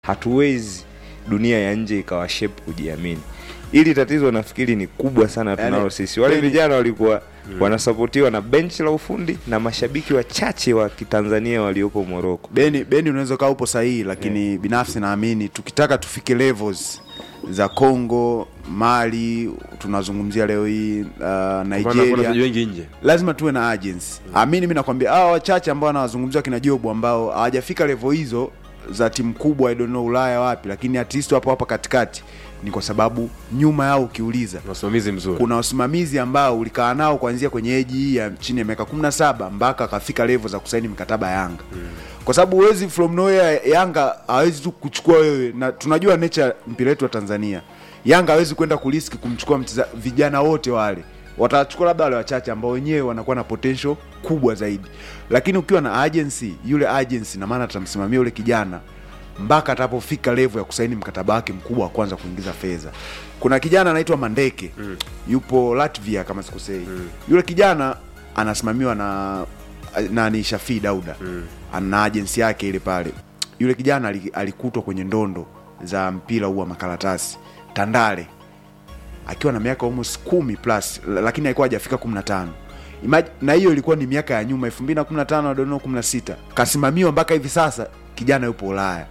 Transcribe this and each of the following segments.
hatuwezi dunia ya nje ikawashape kujiamini ili tatizo nafikiri ni kubwa sana tunalo Yaani, sisi wale kweli- vijana walikuwa wanasapotiwa na benchi la ufundi na mashabiki wachache wa kitanzania waliopo moroko beni beni unaweza ukawa upo sahihi lakini binafsi naamini tukitaka tufike levels za congo mali tunazungumzia leo hii uh, Maana kuna nigeria wachezaji wengi nje lazima tuwe na agency amini mi nakwambia hawa wachache ambao wanawazungumzia kina jobu ambao hawajafika level hizo za timu kubwa I don't know ulaya wapi lakini at least wapo hapa katikati ni kwa sababu nyuma yao ukiuliza na usimamizi mzuri kuna wasimamizi ambao ulikaa nao kuanzia kwenye eji hii ya chini ya miaka 17 mpaka akafika level za kusaini mikataba ya Yanga mm. kwa sababu huwezi from nowhere Yanga hawezi tu kuchukua wewe, na tunajua nature mpira wetu wa Tanzania. Yanga hawezi kwenda kuriski kumchukua mcheza, vijana wote wale watachukua labda wale wachache ambao wenyewe wanakuwa na potential kubwa zaidi, lakini ukiwa na agency, yule agency na maana atamsimamia yule kijana mpaka atapofika level ya kusaini mkataba wake mkubwa wa kwanza kuingiza fedha. Kuna kijana anaitwa Mandeke mm. yupo Latvia kama sikosei mm. yule kijana anasimamiwa na na ni Shafii Dauda mm. ana agency yake ile pale. Yule kijana ali- alikutwa kwenye ndondo za mpira huu wa makaratasi Tandale akiwa na miaka almost kumi plus la- lakini alikuwa hajafika 15 Imag- na hiyo ilikuwa ni miaka ya nyuma 2015 I don't know 16 kasimamiwa mpaka hivi sasa kijana yupo Ulaya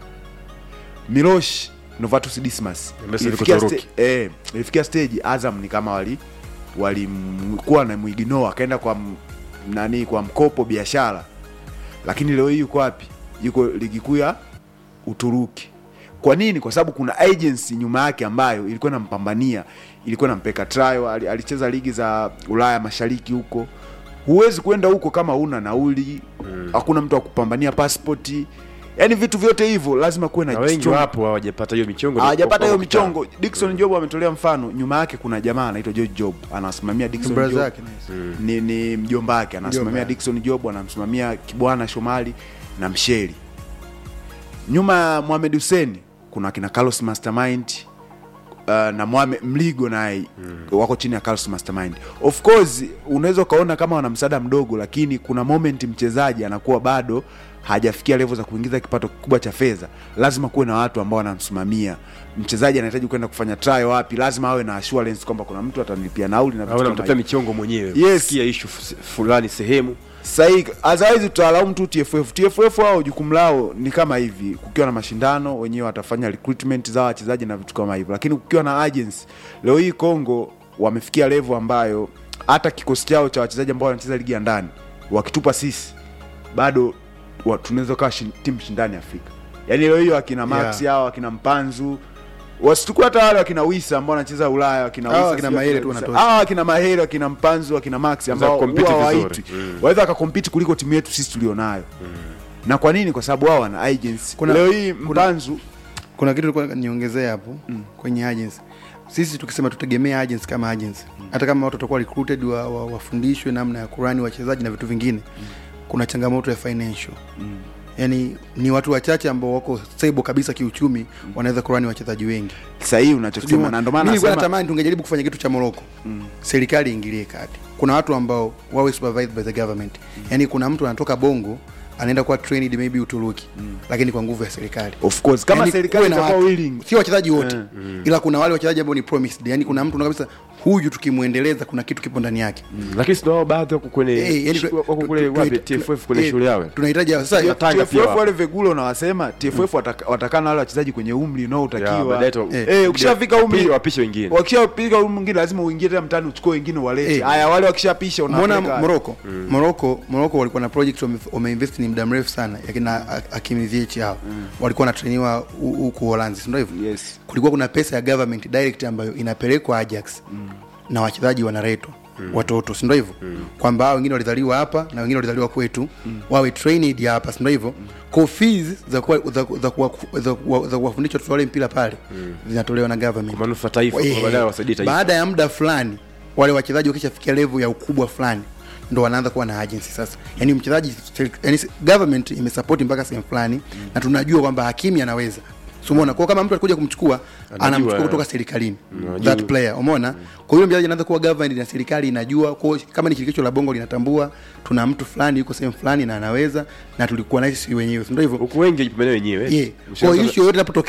Milosh Novatus Dismas Mbesa ilifikia, yuko sta- Turuki. eh, ilifikia stage Azam ni kama wali walikuwa na mwiginoa akaenda kwa m- nani kwa mkopo biashara lakini leo hii yuko wapi yuko ligi kuu ya uturuki kwa nini kwa sababu kuna agency nyuma yake ambayo ilikuwa inampambania ilikuwa inampeka trial ali- alicheza ligi za ulaya mashariki huko huwezi kwenda huko kama una nauli hakuna mtu wa kupambania passport yaani vitu vyote hivyo lazima kuwe na na wengi strong- wapo hawajapata hiyo michongo hawajapata hiyo Wako kitambo. michongo Dickson Job ametolea mfano nyuma yake kuna jamaa anaitwa George Job anasimamia Dickson Brother Job yake, nice. ni, ni mjomba wake anasimamia Mjomba. Dickson Job anamsimamia Kibwana Shomali na Msheli nyuma ya Mohamed Hussein kuna kina Carlos Mastermind uh, na Mohamed Mligo naye wako chini ya Carlos Mastermind. Of course unaweza ukaona kama wana msaada mdogo, lakini kuna moment mchezaji anakuwa bado hajafikia level za kuingiza kipato kikubwa cha fedha, lazima kuwe na watu ambao wanamsimamia mchezaji. Anahitaji kwenda kufanya trial wapi, lazima awe na assurance kwamba kuna mtu atanilipia nauli na vitu au kama namtafuta hivyo. michongo mwenyewe Yes. sikia ishu fulani sehemu Sahi, otherwise tutalaumu tu TFF. TFF wao jukumu lao ni kama hivi, kukiwa na mashindano wenyewe watafanya recruitment za wachezaji na vitu kama hivyo, lakini kukiwa na agency, leo hii Kongo wamefikia level ambayo hata kikosi chao cha wachezaji ambao wanacheza ligi ya ndani wakitupa sisi bado wa- tunaweza kawa shin, timu shindani Afrika. Yaani leo hiyo akina Max Yeah. hao akina Mpanzu wasitukua hata wale wakina Wisa ambao wanacheza Ulaya wakina Hao Wisa, wakina sio Mahere wakina tu Wisa. wanatosha. Hao wakina Mahere wakina Mpanzu wakina Max ambao compete huwa vizuri. hawaitwi waweza wakakompiti kuliko timu yetu sisi tulionayo na kwa nini kwa sababu wao wana agency Kuna- leo hii kuna- mpanzu kuna kitu nilikuwa niongezea hapo kwenye agency sisi tukisema tutegemea agency kama agency hata kama watu watakuwa recruited wa, wa, wafundishwe namna ya kurani wachezaji na vitu vingine kuna changamoto ya financial yaani ni watu wachache ambao wako stable kabisa kiuchumi wanaweza kurani wachezaji wengi sahihi unachosema na ndio maana Mimi nilikuwa nasema natamani tungejaribu kufanya kitu cha Morocco serikali iingilie kati kuna watu ambao wawe supervised by the government yaani kuna mtu anatoka bongo anaenda kuwa trained maybe Uturuki lakini kwa nguvu ya serikali of course kama Yaani serikali kuwe na itakuwa watu. willing sio wachezaji wote ila kuna wale wachezaji ambao ni promised yani kuna mtu unaona kabisa huyu tukimwendeleza kuna kitu kipo ndani yake lakini sio wao baadhi wako kwenye Eh, yani shu- tu- wako tu- kule tu- wapi tu- TFF kwenye eh, shule yao tunahitaji sasa Na Tanga pia TFF wapo. wale vegulo unawasema TFF wataka- watakana wale wachezaji kwenye umri Ya, unaotakiwa baadaye tu- Eh, eh, ukishafika umri Pili wapishe wengine wakishafika umri mwingine lazima uingie tena mtani uchukue wengine walete Eh. haya wale wakishapisha Umeona unapeleka- Morocco Morocco Morocco walikuwa na project wame- wameinvest ni muda mrefu sana yakina Hakim Ziyech hao walikuwa wanatrainiwa hu- huku Uholanzi si ndio hivyo yes kulikuwa kuna pesa ya government direct ambayo inapelekwa Ajax na wachezaji wanaletwa watoto si ndio hivyo kwamba hao wengine walizaliwa hapa na wengine walizaliwa kwetu wawe trained hapa si ndio hivyo kwa fees za kuwa- za za kuwa- za kuwa- za kuwafundisha watoto wale mpira pale zinatolewa na government kwa manufaa taifa Eh, kwa baadaye wasaidie taifa baada ya muda fulani wale wachezaji wakishafikia level ya ukubwa fulani ndo wanaanza kuwa na agency sasa yani mchezaji yani government imesapoti mpaka sehemu fulani na tunajua kwamba hakimi anaweza so umeona kwa kama mtu alikuja kumchukua Anajua, anamchukua eh. kutoka serikalini Anajua. that player umeona kwa hiyo mchezaji anaanza kuwa governed na serikali inajua kwa hiyo kama ni shirikisho la bongo linatambua tuna mtu fulani yuko sehemu fulani na anaweza na tulikuwa na sisi wenyewe si ndio hivyo huku wengi wajipambania wenyewe yeah. Mshirika- kwa hiyo issue yoyote inapotokea